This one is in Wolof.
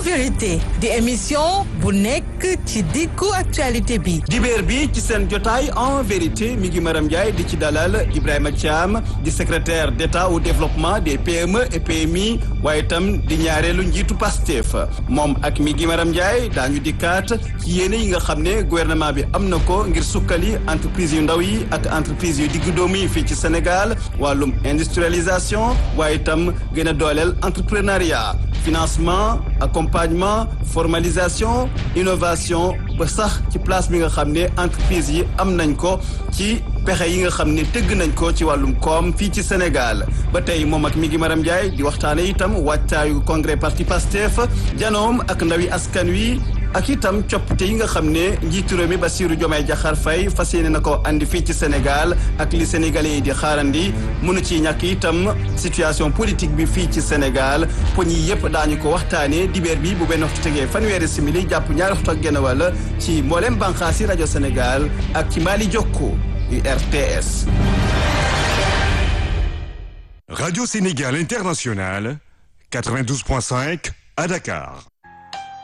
vérité di émission bu nekk ci diggu actualité bi dibeer bi ci seen jotaay en vérité mi ngi Maram Ndiaye di ci dalal Ibrahima Thiam di secrétaire d'État au développement des PME et PMI waaye itam di ñaareelu njiitu Pastef moom ak mi ngi Maram Ndiaye daañu dikkaat ci yéene yi nga xam ne gouvernement bi am na ko ngir sukkali entreprise yu ndaw yi ak entreprise yu diggu doomu yi fii ci Sénégal wàllum industrialisation waaye itam gën a dooleel entrepreneuriat financement accompagnement formalisation innovation ba sax ci place bi nga xam ne entreprise yi am nañ ko ci pexe yi nga xam ne tëgg nañ ko ci wàllum koom fii ci Sénégal ba tey moom ak mi ngi Maram Ndiaye di waxtaane itam wàccaayu congrès parti Pastef janoom ak ndawi askan wi ak itam coppite yi nga xam ne njiitu réew mi Bassirou Diomaye Diakhar Faye fas yéene na ko andi fii ci Sénégal ak li sénégalais yi di xaarandi mënu ci ñàkk itam situation politique bi fii ci Sénégal poñ yi yëpp daañu ko waxtaanee dibeer bi bu benn waxtu tegee fanweeri simili jàpp ñaari waxtu ak genn wàll ci mboolem bànqaasi rajo Sénégal ak ci Mali Jokko RTS. Radio Sénégal International 92.5 à Dakar.